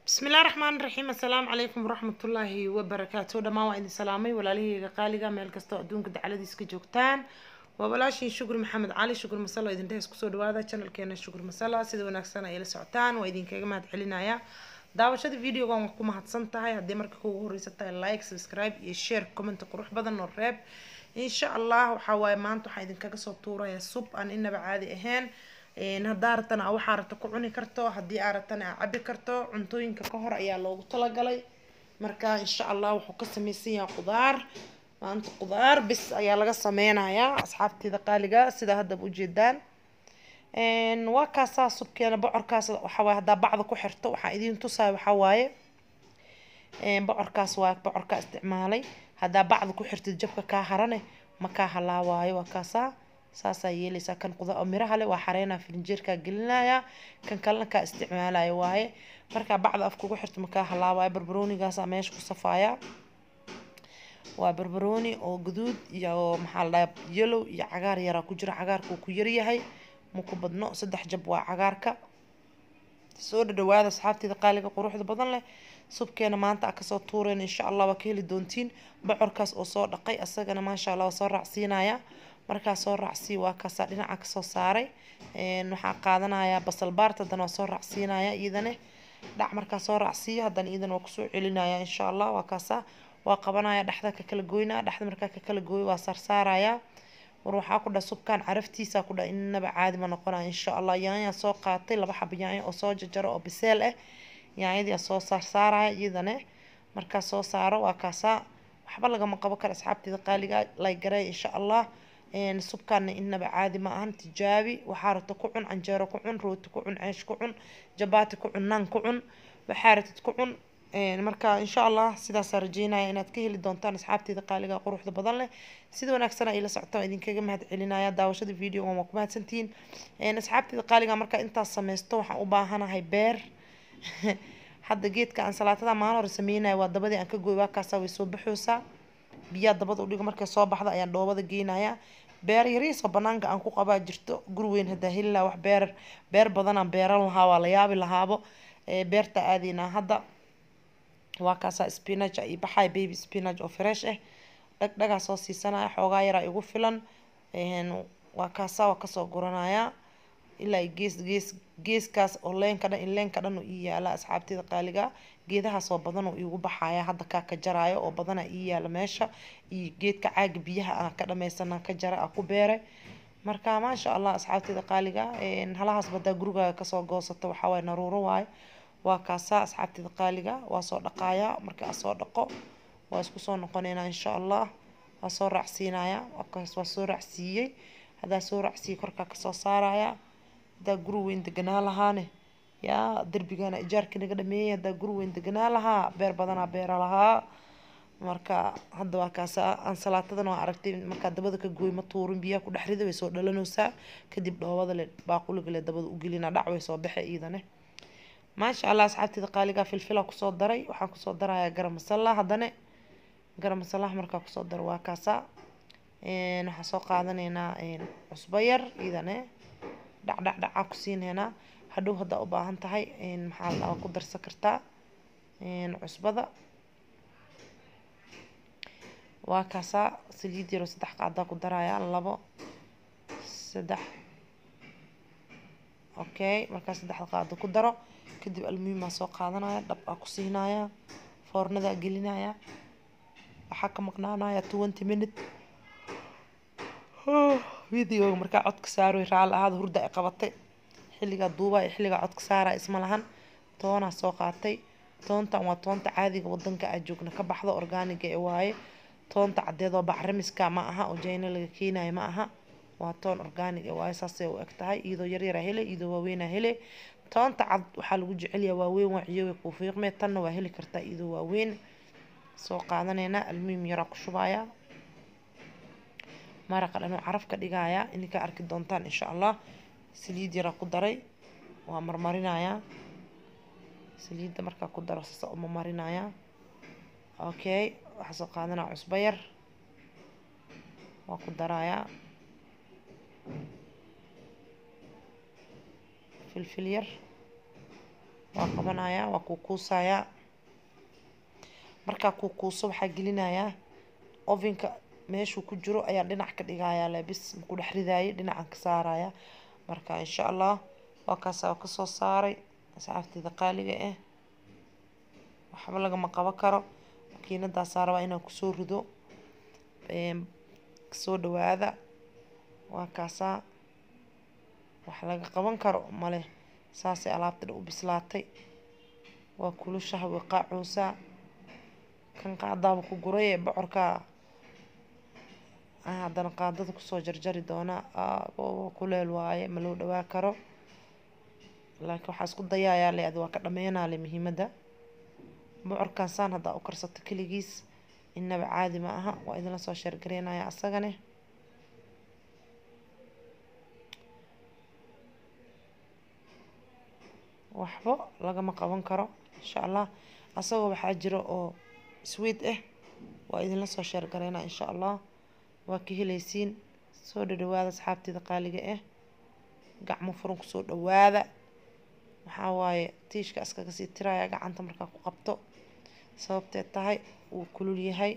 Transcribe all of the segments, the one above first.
bismillahi raxmaani raxiim assalaamu calaykum waraxmatullaahi wabarakaatu dhammaan waa idin salaamay walaalahayga qaaliga meel kastoo adduunka dacaladiis ka joogtaan waa walaashiin shukri maxamed cali shukri masalo idin dhehes kusoo dhawaada channelkeena shukri masala sida wanaagsan ay la socotaan waa idinkaga mahad celinaya daawashada videogan waa ku mahadsan tahay haddii marka kugu horeysa tahay like subscribe iyo share comment qurux badan oo reeb insha allah waxaa waaye maanta waxaa idinkaga soo tuuraya sub aan inaba caadi ahayn haddaa ratana a waxaa rata ku cuni karto haddii aa ratana a cabi karto cuntooyinka ka hor ayaa loogu talagalay marka insha allah wuxuu ka sameysan yahay qudaar maanta qudaar bis ayaa laga sameynayaa asxaabteeda qaaliga sida haddaba ujeedaan waa kaasaa subkeena bocorkaas waxawaaye haddaa bacda ku xirto waxaa idiin tusaya waxaa waaye bocorkaas waa bocorkaa isticmaalay haddaa bacda ku xirtid jabka kaa harane ma kaa halaawaayo waa kaasaa saasaa yeelaysaa kan quda miraha leh waa xareynaa filinjeerkaa gelinaya kan kalena kaa isticmaalaya waaye markaa bacda af kugu xirto makaa halaawaayo barbaroonigaasaa meesha ku safaaya waa barbarooni oo guduud iyo maxaa la dhahaa yellow iyo cagaar yaraa ku jira cagaarka uu ku yaryahay ma ku badno saddex jab waa cagaarka soo dhadhawaada asxaabteeda qaaliga quruxda badan leh subkeena maanta a kasoo tuureen insha allah waa ka heli doontiin bocorkaas oo soo dhaqay asagana maasha allah waa soo raacsiinaya markaa soo raacsii waa kaasaa dhinaca kasoo saaray waxaa qaadanaya basal baart haddana waa soo raacsiinaya iyadane dhac markaa soo raacsiiyo haddana iyadana waa kusoo celinaya insha allah waa kaasaa waa qabanaya dhexda ka kala goynaya dhexda markaa ka kala gooyo waa saarsaaraya war waxaa ku dhaha subkaan caraftiisa ku dhaha inaba caadi ma noqonaya insha allah yaanyaa soo qaatay laba xaba yaanya oo soo jajaro oo biseel ah yaanyadii soo saarsaaraya iyadane markaa soo saaro waa kaasaa waxba lagama qabo kara asxaabteeda qaaliga laygareey insha allah subkaana inaba caadi ma ahan tijaabi waxaa rabta ku cun canjeero ku cun rooti ku cun ceesh ku cun jabaati ku cun naan ku cun waxaa rabtid ku cun marka insha allah sidaasaa rajeynaya inaad ka heli doontaan asxaabteeda qaaliga quruxda badan leh sida wanaagsan ay la socotaan idinkaga mahad celinaya daawashada videogan waa ku mahadsantihiin asxaabteeda qaaliga markaa intaas sameysto waxaan u baahanahay beer hadda geedka aan salaatada maalin hore sameynaya waa dabadii aan ka gooy waa kaasaa way soo baxoosaa biyaa dabada udhigo markay soo baxda ayaan dhoobada geynaya beer yariisoo banaanka aan ku qabaa jirto guri weyn hadaa heli lahaa wax beer beer badanaan beeran lahaa waa la yaabi lahaabo beerta aadeynaa hadda waa kaasaa spinach iyo baxay baby spinach oo fresh ah dhagdhagaa soo siisanaya xoogaa yaraa igu filan waa kaasaa waa kasoo guranaya ilaa gees gees geeskaas oo leenka dhan leenka dhan ii yaala asxaabteeda qaaliga geedahaas oo badan oo iigu baxaya hadda kaa ka jaraayo oo badana ii yaala meesha iyo geedka caaga biyaha aan ka dhameysana ka jara a ku beeray marka maasha allah asxaabteeda qaaliga halahaas badaa gurigaaga kasoo goosato waxawaaye naruuro waayo waa kaasaa asxaabteeda qaaliga waa soo dhaqaaya marka a soo dhaqo waa isku soo noqoneynaa insha allah waa soo raacsiinaya wakaas waa soo raacsiiyey haddaa soo raacsiiyey korkaa kasoo saaraya haddaa guri weyn deganaa lahaane yaa derbigana ijaarka naga dhameeyay haddaa guri weyn deganaa lahaa beer badanaa beera lahaa marka hadda waa kaasa ansalaatadan waa aragtay markaa dabada ka gooy ma tuurin biyaha ku dhex rida way soo dhalanaysaa kadib dhoobada le baaquliga le dabada u gelina dhac way soo baxe iidane maasha allah asxaabteeda qaaligaa filfila kusoo daray waxaan kusoo darayaa garam masala haddane garam masalaha markaa kusoo daro waa kaasaa waxaan soo qaadanaynaa cusbo yar iidane dhacdhacdhacaa ku siineynaa hadhow haddaa u baahan tahay maxaa la ku darsan kartaa cusbada waa kaasaa saliid yaroo saddex qaadaa ku darayaa labo saddex okay markaa saddexda qaado ku daro kadib almuhimaa soo qaadanaya dhab aa ku siinaya foornadaa gelinaya waxaa ka maqnaanaya twenty minute videoga markaa codka saaroy raali ahaada hurda ay qabatay xilligaa duubaa iyo xilligaa codka saaraa isma lahan toonaa soo qaatay toontan waa toonta caadiga wadanka aa joogna ka baxda orgaaniga ee waaye toonta caddeedoo bacrimiska ma aha oo jayna laga keenayo ma aha waa toon orgaanig ee waaye saasay u eg tahay iyadoo yaryaraa hele iyadoo waaweynaa hele toonta cad waxaa lagu jecelyaa waaweyn waa ciyowe kuu fiiqmee tanna waa heli kartaa iyadoo waaweyn soo qaadanaynaa almuhim yaraa ku shubaya maraqa dhanuu caraf ka dhigaya ininkaa arki doontaan insha allah saliid yaraa ku daray waa marmarinayaa saliidda markaa ku daro sasa uma marinaya okay waxaa soo qaadanaya cusbo yar waa ku darayaa filfil yar waa qabanayaa waa kuukuusayaa markaa kuukuuso waxaa gelinayaa ovenka meeshuu ku jiro ayaa dhinac ka dhigayaa lebis ku dhex ridaayay dhinacan ka saaraya marka insha allah waa kaasa kasoo saaray asxaabteeda qaaliga ah waxba lagama qaban karo makiinadaasaa rabaa inaan kusoo rido kasoo dhawaada waa kaasaa wax laga qaban karo male saasay alaabta dhan u bislaatay waa kulushaha way qaacoosaa kan qaadaaba ku guray ee bocorkaa haddana qaadada kusoo jarjari doonaa kuleel waaye ma loo dhawaa karo laakiin waxaa isku dayayaa le adi waa ka dhameenaa le muhiimadda bocorkan saan haddaa u karsato keligiis inaba caadi ma aha waa idinla soo sheergareynaya asagane waxba lagama qaban karo insha allah asagoo waxaa jira oo sweet ah waa idinla soo sheergareynaa insha allah waa ka helaysiin soo dhadhawaada asxaabteeda qaaliga ah gacmo furan kusoo dhawaada waxaa waaye tiishka iskaga sii tiraya gacanta markaa ku qabto sababtee tahay wuu kulul yahay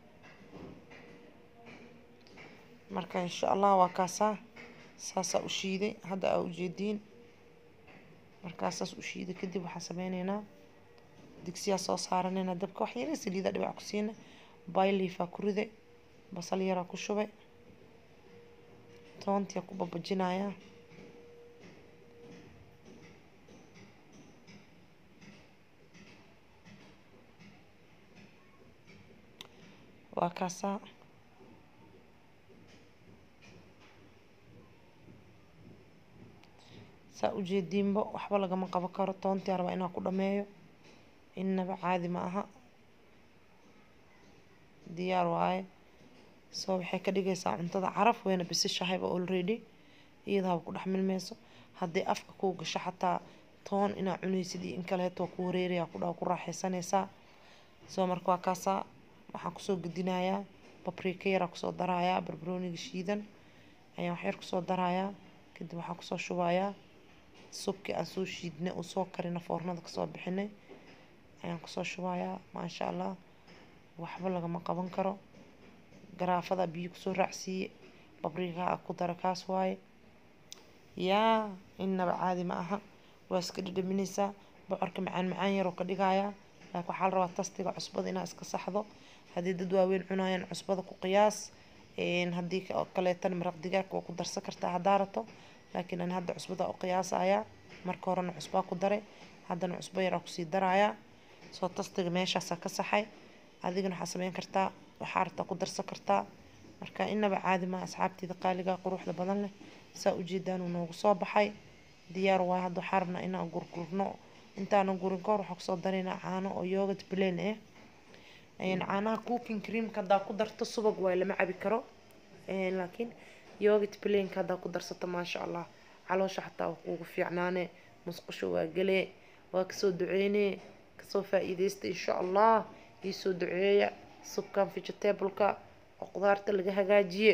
marka insha allah waa kaasaa saasaa u shiiday hadda aa ujeediin markaa saas u shiiday kadib waxaan sameyneynaa digsiyaa soo saaranayna dabka wax yara saliida dhibac ku siina bayliifaa ku riday basal yaraa ku shubay toontiyaa ku babajinayaa waa kaasaa saa ujeediinba waxba lagama qaban karo toontii rabaa inaa ku dhameeyo inaba caadi ma aha diyaar waaye soo waxay ka dhigaysaa cuntada caraf weyna bisishahayba already iyadaaba ku dhex milmeyso haddii afka kuu gasho xataa toon inaa cunaysid iyo in kaleeto waa ku wareeraya ku dhaa ku raaxaysanaysaa soo marka waa kaasaa waxaan kusoo gedinayaa babrika yaraa kusoo darayaa barbarooniga shiidan ayaan waxyar kusoo darayaa kadib waxaan kusoo shubayaa subkii aan soo shiidnay oo soo karina foornada kasoo bixinay ayaan kusoo shubayaa maasha allah waxba lagama qaban karo garaafada biyo kusoo raacsiiye babriikaha ku dara kaas waaye yaa inaba caadi ma aha waa iska dhadhaminaysaa bocorka macaan macaan yaroo ka dhigayaa laakiin waxaa la rabaa tastiga cusbada inaa iska saxdo haddii dad waaweyn cunayaan cusbada ku qiyaas haddii kaleetana maraq digaagka waa ku darsan kartaa haddaa rato laakiin ani hadda cusbada u qiyaasayaa marka horena cusbaa ku daray haddana cusbo yaraa kusii darayaa soo tastiga meeshaasaa ka saxay adigana waxaa sameyn kartaa waxaa rabtaa ku darsan kartaa marka inaba caadi ma asxaabteeda qaaliga quruxda badan leh saa ujeedaan uu noogu soo baxay diyaar waaye hadda waxaa rabnaa inaan gurgurno intaanan gurin kahor waxaa kusoo daraynaa caano oo yogurt plain ah caanaha cooking creamka haddaa ku darto subag waay lama cabi karo laakiin yogurt plainka haddaa ku darsato maasha allah caloosha xataa waa kuugu fiicnaane musqusho waa galee waa kasoo duceynee kasoo faa-iideysta insha allah iisoo duceeya subkan vegetableka oo qudaarta laga hagaajiye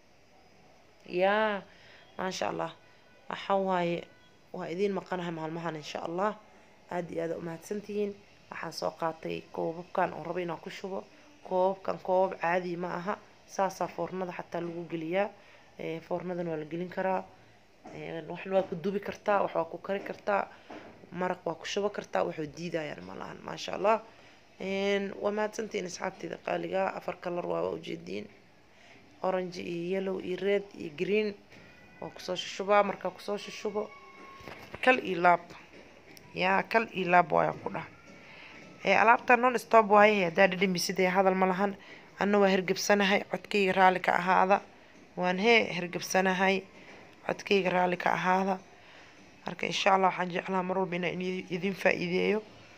yaa maasha allah waxaa waaye waa idiin maqanahay maalmahan insha allah aada iyo aada umahadsantihiin waxaan soo qaatay koobabkan oo rabo inaan ku shubo koobabkan koobab caadi ma aha saasaa foornada xataa lagu geliyaa foornadan waa la gelin karaa waxna waa ku dubi kartaa wax waa ku kari kartaa maraq waa ku shubo kartaa waxuu diidayaan malahan maasha allah waa mahadsantihiin asxaabteeda qaaliga afar kalar waa waa ujeediin orange iyo yellow iyo red iyo green waa kusoo shushubaa markaa kusoo shushubo kal iyo laab yaa kal iyo laab waaya ku dhah alaabta non stop waaye haddaa dhadhami sidee hadal ma lahan anna waa hergebsanahay codkayga raalli ka ahaada waan hee hergebsanahay codkayga raalli ka ahaada marka insha allah waxaan jeclaa mar walba inaan idin faa-iideeyo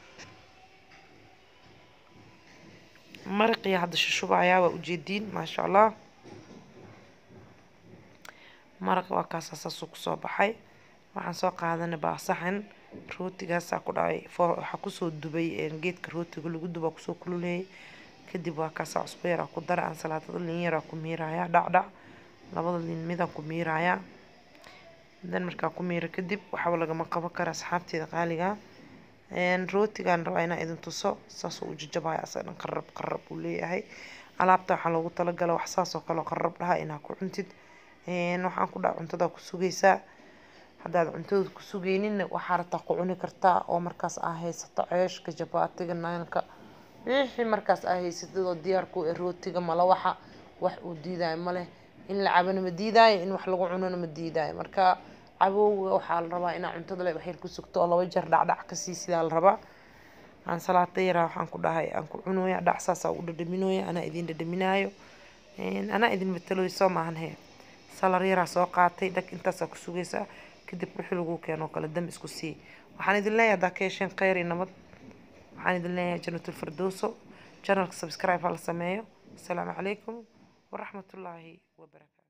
maraqii hadda shushubayaa waa ujeediin maasha allah maraq waa kaasa saasuu kusoo baxay waxaan soo qaadanay baa saxan rootigaasaa ku dhacay waxaa kusoo dubay geedka rootiga lagu duba kusoo kululeeyay kadib waa kaasaa cusbo yaraa ku dara aan salaatada liin yaraa ku miirayaa dhacdhac labada liin midaan ku miirayaa dan markaa ku miira kadib waxaba lagama qaban kara asxaabteeda qaaliga rootigaan rabaa inaan idin tuso saasoo u jajabaya asaga dhan qarab qarab uu leeyahay alaabta waxaa loogu talagala wax saas oo kale qarab dhaha inaa ku cuntid waxaan ku dhaha cuntada ku sugaysaa haddaad cuntada ku sugeyninna waxaa rabtaa ku cuni kartaa oo markaas aa haysato ceeshka jabaatiga naanka wixii markaas aa haysatid oo diyaar ku eh rootiga malawaxa wax uu diidaayo maleh in la cabana ma diidaayo in wax lagu cunona ma diidaayo marka cabowga waxaa la rabaa inaa cuntada le waxyar ku sugto oo laba jeer dhacdhac kasii sidaa la rabaa aan salaata yaraa waxaan ku dhahay aan ku cunooya dhac saasaa u dhadhaminooya anaa idin dhadhaminaayo anaa idin matalooyo soo maahan he salar yaraa soo qaatay dhag intaasaa ku sugaysaa kadib wixii lagu keeno kale dam isku sii waxaan idin leeyahay haddaa ka hesheen kheyr iyo nabad waxaan idin leeyahay jannatul firdowso channelka subscribe ha la sameeyo asalaamu calaykum waraxmatullaahi wabarakaatu